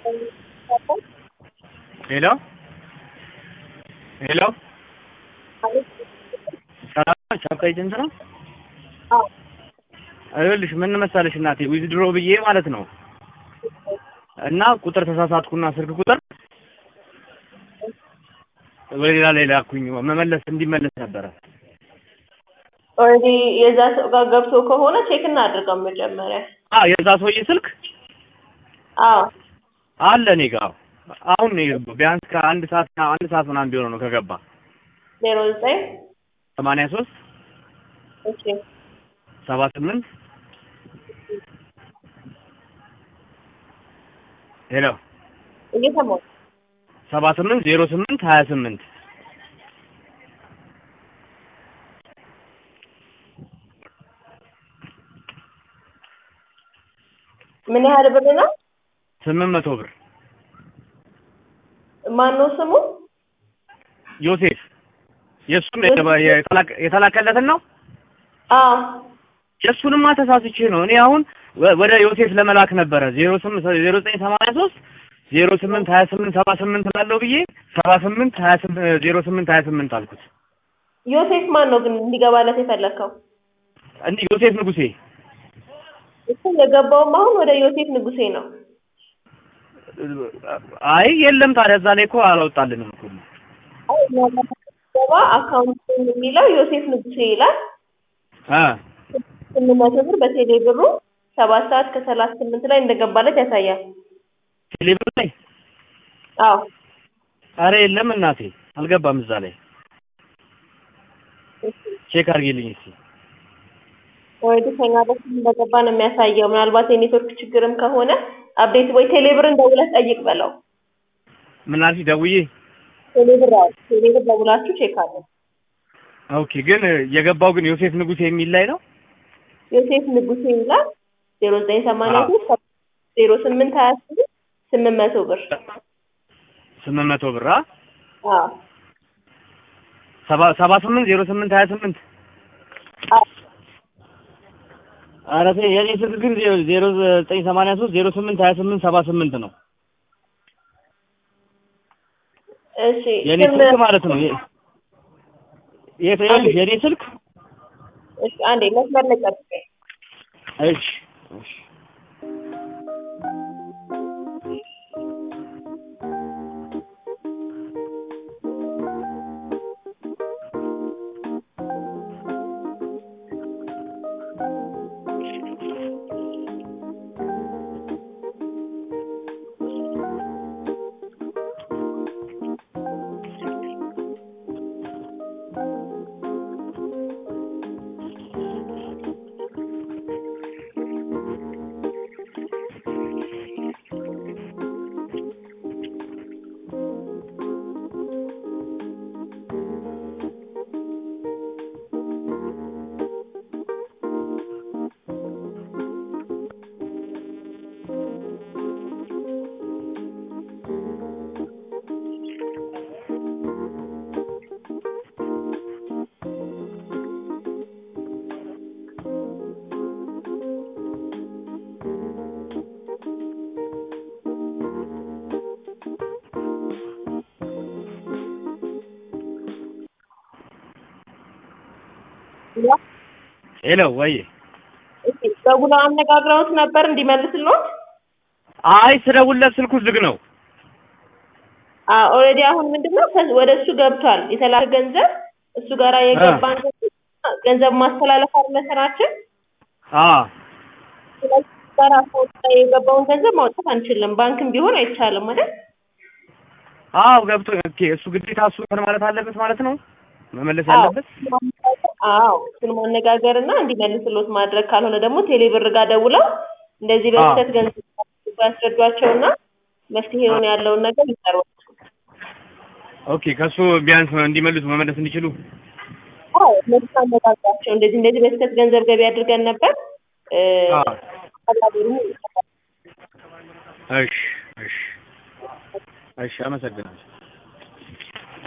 ሄሎ ሄሎ ሰላም ቻፕ ኤጀንት ነው። ይኸውልሽ ምን መሰለሽ እናቴ ዊዝድሮ ብዬ ማለት ነው እና ቁጥር ተሳሳትኩና ስልክ ቁጥር ወደ ሌላ ላይ ላኩኝ መመለስ እንዲመለስ ነበረ። ኦልሬዲ የዛ ሰው ጋር ገብቶ ከሆነ ቼክ እናድርገው መጀመሪያ። አ የዛ ሰውዬ ስልክ አዎ አለ እኔ ጋር አሁን ነው የገባው። ቢያንስ ከአንድ ሰዓት አንድ ሰዓት ምናምን ቢሆን ነው ከገባ ዜሮ ዘጠኝ ሰማንያ ሶስት እሺ ሰባ ስምንት ሄሎ እየሰማሁ ሰባ ስምንት ዜሮ ስምንት ሀያ ስምንት ምን ያህል ብር ነው? ስምንት መቶ ብር ማን ነው ስሙ? ዮሴፍ የእሱን የተላከ- የተላከለትን ነው አዎ የእሱንማ ተሳስቼ ነው እኔ አሁን ወ- ወደ ዮሴፍ ለመላክ ነበረ ዜሮ ስምንት ዜሮ ዘጠኝ ሰማንያ ሶስት ዜሮ ስምንት ሀያ ስምንት ሰባ ስምንት ላለው ብዬ ሰባ ስምንት ሀያ ስምንት ዜሮ ስምንት ሀያ ስምንት አልኩት ዮሴፍ ማን ነው ግን እንዲገባለት የፈለግከው? እንዲህ ዮሴፍ ንጉሴ እሱ የገባውም አሁን ወደ ዮሴፍ ንጉሴ ነው። አይ የለም ታዲያ እዛ ላይ እኮ አላወጣልንም እኮ አይ ገባ አካውንት የሚለው ዮሴፍ ንጉሴ ይላል። አ ስምንት መቶ ብር በቴሌ ብሩ ሰባት ሰዓት ከሰላሳ ስምንት ላይ እንደገባለት ያሳያል። ቴሌብር ላይ አዎ አረ የለም እናቴ አልገባም እዛ ላይ ቼክ አድርጊልኝ እስኪ ኦልሬዲ ከኛ በኩል እንደገባ ነው የሚያሳየው። ምናልባት የኔትወርክ ችግርም ከሆነ አፕዴት ወይ ቴሌብርን ደውለህ ጠይቅ በለው። ምን አልሽ ደውዬ ቴሌብር አዎ ቴሌብር ደውላችሁ ቼክ አለ። ኦኬ ግን የገባው ግን ዮሴፍ ንጉሴ የሚል ላይ ነው ዮሴፍ ንጉሴ ይላል ዜሮ ዘጠኝ ሰማንያ ሶስት ዜሮ ስምንት ሀያ ስምንት ስምንት መቶ ብር ስምንት መቶ ብር አ አዎ ሰባ ሰባ ስምንት ዜሮ ስምንት ሀያ ስምንት አዎ ኧረ ተይ የኔ ስልክ ግን ዜሮ- ዜሮ ዘጠኝ ሰማንያ ሶስት ዜሮ ስምንት ሀያ ስምንት ሰባ ስምንት ነው እሺ የኔ ስም ስልክ ማለት ነው የ- የት ይኸውልሽ የኔ ስልክ እሺ አንዴ መስመር ላይ ጠብቀኝ። እሺ እሺ ሄሎ ወይ እሺ ደውለው አነጋግረውት ነበር እንዲመልስልዎት? አይ ስደውልለት ስልኩ ዝግ ነው አዎ ኦልሬዲ አሁን ምንድነው ከ- ወደ እሱ ገብቷል የተላከ ገንዘብ እሱ ጋራ የገባን ገንዘብ ገንዘብ ማስተላለፍ አይደለ ስራችን። አ ስለዚህ እሱ ጋራ አካውንት ላይ የገባውን ገንዘብ ማውጣት አንችልም። ባንክም ቢሆን አይቻልም አይደል? አዎ ገብቶ ኦኬ እሱ ግዴታ እሱ እንትን ማለት አለበት ማለት ነው መመለስ ያለበት አዎ እሱን ማነጋገር እና እንዲመልስልዎት ማድረግ ካልሆነ ደግሞ ቴሌብር ጋር ደውለው እንደዚህ በስህተት ገንዘብ ያስረዷቸውና መፍትሄውን ያለውን ነገር ይጠሯል። ኦኬ ከሱ ቢያንስ እንዲመልሱ መመለስ እንዲችሉ አዎ እነሱ አነጋግሯቸው እንደዚህ እንደዚህ በስህተት ገንዘብ ገቢ አድርገን ነበር እ አ አላገሩ እሺ እሺ እሺ አመሰግናለሁ